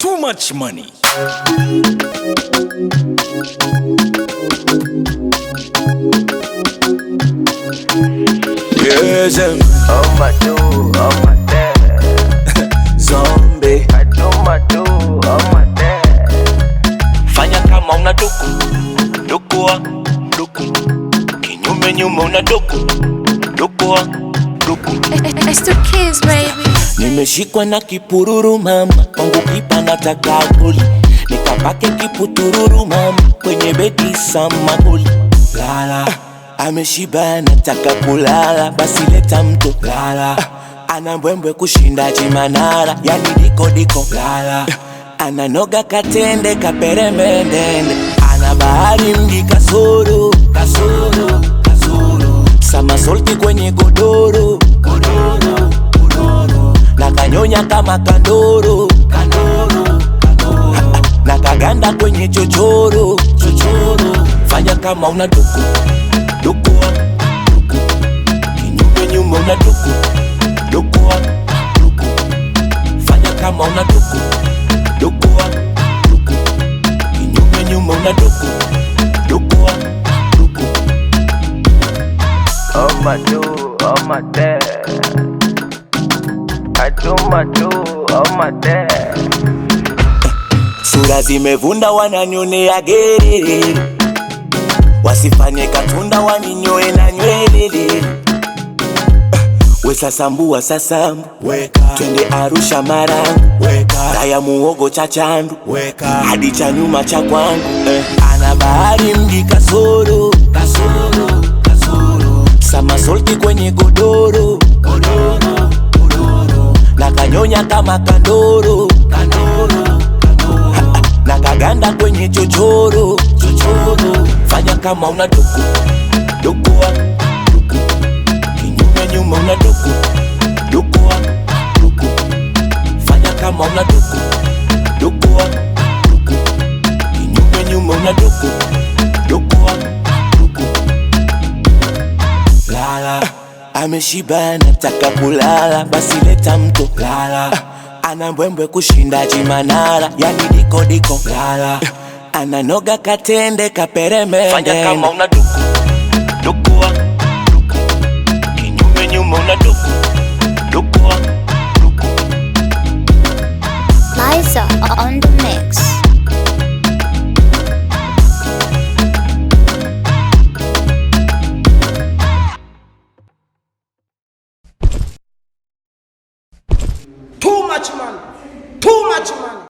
Too much money. Yes, um, Oh my do, oh my dad. zombie. I do my do, oh my dad. fanya kama una duku dukua duku kinyume nyume una duku dukua duku It's the kids, baby. nimeshikwa na kipururu mama kwangu kipa nataka goli nikapake kiputururu mama kwenye bedi samagoli lala ameshiba nataka kulala basi leta mto lala ana mbwembwe kushinda chimanara yani diko diko lala ananoga katende kaperemendende ana bahari mji kasoro kasoro kasoro samasolti kwenye godoro godoro godoro na kanyonya kama kandoro kandoro kandoro na kaganda kwenye chochoro chochoro fanya kama una duku dukua duku kinyume nyume una duku dukua duku fanya kama una duku dukua duku kinyume nyume una duku dukua duku Oh my do, oh my dad. I do my do, oh my dad. sura zimevunda wananyonea gerere wasifanye katunda waninyoe na nywelele wesasambua sasambu twende arusha marangu raya muogo cha chandu hadi cha nyuma cha kwangu eh. ana bahari mji kasoro kasoro kasoro samasolti kwenye godoro godoro godoro na kanyonya kama kandoro kandoro kandoro na kaganda kwenye chochoro chochoro fanya kama una duku dukua duku kinyume nyume una duku dukua duku fanya kama una duku dukua duku kinyume nyume una duku dukua duku lala ameshiba nataka kulala basi leta mto lala ana mbwembwe kushinda chimanara yani diko diko lala ananoga katende kaperemende Fanya kama una duku dukua duku kinyume nyume una duku dukua duku Liza on the mix. Too much money. Too much money.